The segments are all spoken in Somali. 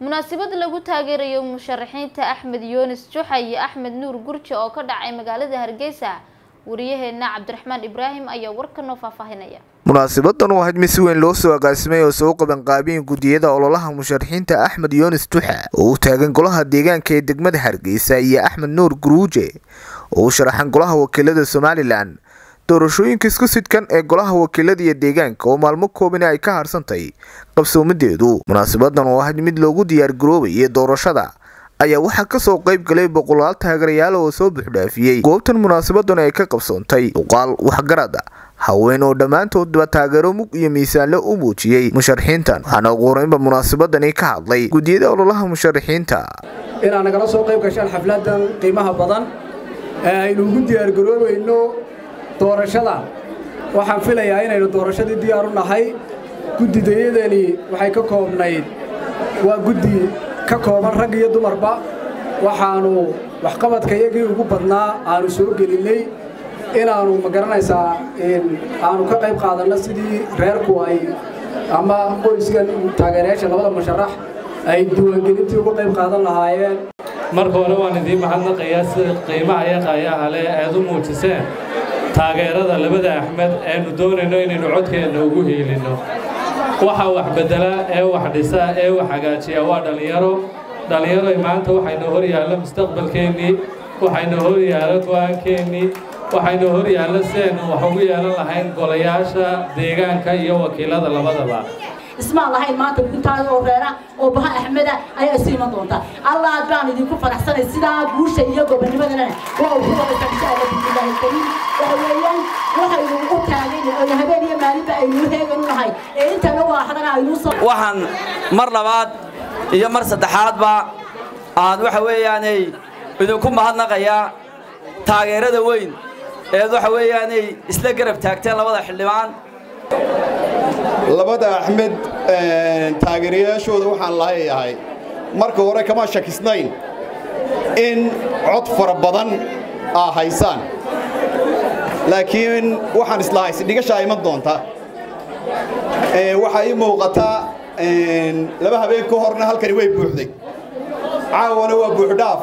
munaasabad lagu taageerayo musharaxiinta axmed yunis juxa iyo axmed nuur gurje oo ka dhacay magaalada hargeysa wariyaheena cabdiraxmaan ibraahim ayaa warka noo faahfaahinaya munaasabadan oo ahayd mid si weyn loo soo agaasimay oo soo qabanqaabiyeen gudiyada ololaha musharaxiinta axmed yunis juxa oo u taagan golaha deegaanka ee degmada hargeysa iyo axmed nuur guruuje oo u sharaxan golaha wakiilada somalilan doorashooyinka isku sidkan ee golaha wakiilada iyo deegaanka oo maalmo koobani ay ka harsantay qabsoomadeedu munaasabadan oo ahayd mid loogu diyaargaroobayay doorashada ayaa waxaa kasoo qayb galay boqolaal taageerayaal oo soo buuxdhaafiyey goobtan munaasabadan ay ka qabsoontay duqaal waxgarada haween oo dhammaantoodba taageero mug iyo miisaanle u muujiyey musharaxiintan waxaana ugu horeynba munaasabadani ka hadlay gudiyada ololaha musharaxiinta inaad nagala soo qayb gashaan xafladan qiimaha badan ee aynu ugu diyaargaroobayno doorashada waxaan filayaa inaynu doorashadii diyaar u nahay guddidayadani waxay ka koobnayd waa guddi ka kooban rag iyo dumarba waxaannu waxqabadka iyagii ugu badnaa aanu soo gelinnay inaannu ma garanaysaa aanu ka qayb qaadanno sidii reerku ay ama qoyskan taageerayaasha labada musharax ay diiwaangelintii uga qayb qaadan lahaayeen marka hore waan idiin mahadnaqayaa sida qiimaha iyo qaayaha leh eed u muujiseen taageerada labada axmed eenu doonayno inaynu codkeenna ugu hiilinno waxa wax beddela ee wax dhisa ee wax hagaajiya waa dhallinyaro dhallinyaroy maanta waxaynu hor yaallo mustaqbalkeennii waxaynu hor yaallo go'aankeennii waxaynu hor yaallo si aynu wax ugu yeelan lahayn golayaasha deegaanka iyo wakiilada labadaba ismaan lahayn maanta intaas oo reera oo baha axmeda ayaa isu iman doonta allaad baan idinku faraxsanay sidaa guusha iyo gobonimadana waa ugu wadaysa insha allah bismillaahi kariim waxa weeyaan waxaynu u taagan oo habeen iyo maalinba aynu heegan u nahay ee intana waa hadana aynu soo waxaan mar labaad iyo mar saddexaadba aan waxa weeyaanay idinku mahadnaqayaa taageerada weyn eed waxa weeyaanay isla garab taagteen labada xildhibaan labada axmed taageerayaashooda waxaan lahayahay marka hore kama shakisnayn in cod fara badan aa haysaan laakiin waxaan islahay sidhigashaa iman doonta waxaa ii muuqataa laba habeen ka horna halkani way buuxday caawana waa buuxdhaaf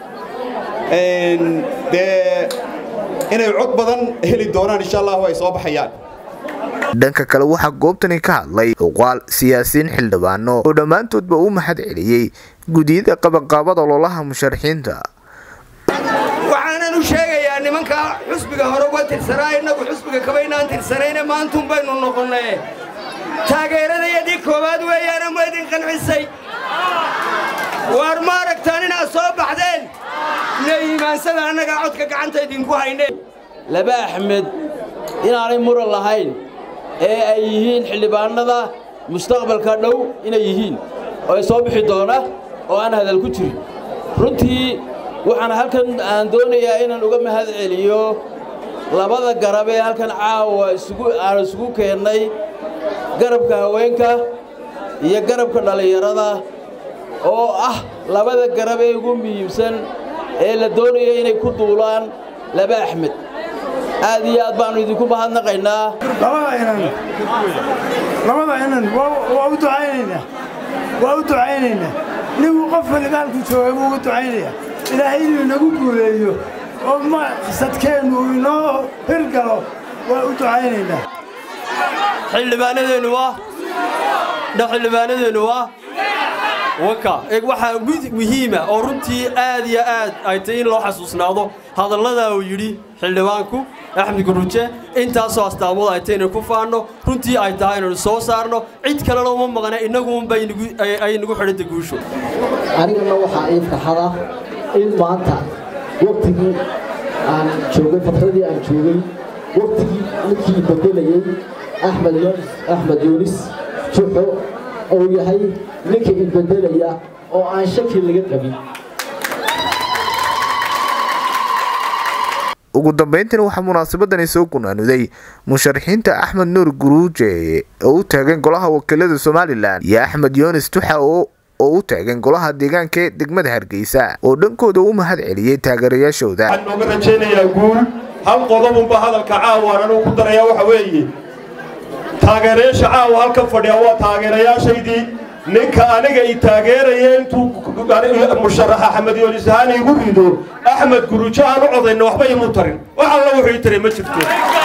dee inay cod badan heli doonaan insha allahu ay soo baxayaan dhanka kale waxaa goobtani ka hadlay uqaal siyaasiyiin xildhibaano oo dhammaantoodba u mahad celiyey gudiyada qabanqaabada ololaha musharaxiinta waxaanan u sheegayaa nimanka xusbiga hore uga tirsanaa innagu xusbiga kabaynaan tirsanayne maantun baynu noqonnee taageeradayadii koowaad weeyaana ma idin qancisay waar ma aragtaan inaad soo baxdeen na iimaansada annagaa codka gacanta idinku hayneen laba axmed inaanay muran lahayn ee ay yihiin xildhibaannada mustaqbalka dhow inay yihiin oo ay soo bixi doona oo aan hadal ku jirin runtii waxaan halkan aan doonayaa inaan uga mahad celiyo labada garab ee halkan caawa aan isugu keennay garabka haweenka iyo garabka dhallinyarada oo ah labada garab ee ugu muhiimsan ee la doonaya inay ku duulaan laba axmed aad iyo aad baannu idinku mahadnaqaynaa labada inan waa u ducaynaynaa waa u ducaynaynaa ninkuu qofka ligaalku joogay buu ugu ducaynayaa ilaahay inuu inagu guuleeyo oo maqsadkeennu inoo hirgalo waa u ducaynaynaa xildhibaanadeennu waa xildhibaanadeennu waa waka waxaa muhiima oo runtii aad iyo aad ay tahay in loo xasuusnaado hadalladaa uu yidhi xildhibaanku axmed guruje intaasoo astaamood ay tahay inay ku faanno runtii ay tahay inaynu soo saarno cid kalena uma maqna innaguunba ay nagu xidhanta guusho anigana waxaa ii farxada in maanta waktigii aan joogay fatradii aan joogay waktigii ninkii bedelayey axmed axmed yuunis juxo uu yahay ninka isbedelaya oo aan shaki laga qabin ugu dambeyntiina waxaa munaasabadani soo gunaanuday musharaxiinta axmed nuur guruuje oo u taagan golaha wakiilada somalilan iyo axmed yunis tuxa oo u taagan golaha deegaanka ee degmada hargeysa oo dhankooda u mahad celiyey taageerayaashooda waxaan nooga rajaynayaa guul hal qodobunba hadalka caawa anuu ku darayaa waxa weeye taageerayaasha caawa halkan fadhiya waa taageerayaashaydii ninka aniga i taageeraya intuu musharax axmed yoonis ahaan igu rido axmed gurujo aan u codayna waxba imu tarin wax alla wuxuu ii taray ma jirto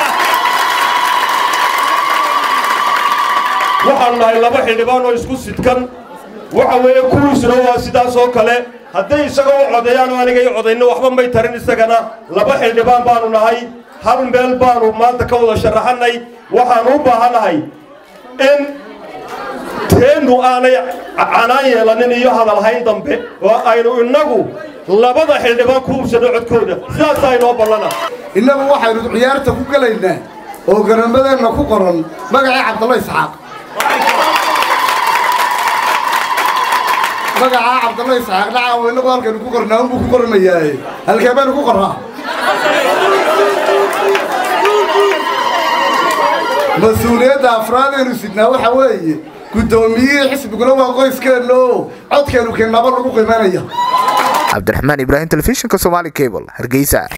waxaanu nahay laba xildhibaan oo isku sidkan waxa weeye kuwiisuna waa sidaas oo kale hadday isaga u codeeyaan oo aniga i codayno waxba may tarin isagana laba xildhibaan baanu nahay hal meel baanu maanta ka wada sharaxannay waxaanu u baahannahay in teennu aanay canaan yeelanin iyo hadalhayn dambe oo aynu innagu labada xildhibaan ku hubsano codkooda sidaasaa inoo ballana innagu waxaynu ciyaarta ku gelaynaa oo garamadeenna ku qoran magacii cabdalla isxaaq magacaa cabdalla isxaaq dhacaawo innagu halkaynu ku qornaa unbuu ku qormayaaye halkee baynu ku qornaa mas-uuliyadda afraadaynu sidnaa waxa weeye guddoomiyihii xisbiguna waa qoyskeenna oo codkeenu keennaba lagu qiimanaya cabdiraxmaan ibraahim telefishinka somaali cable hargeysa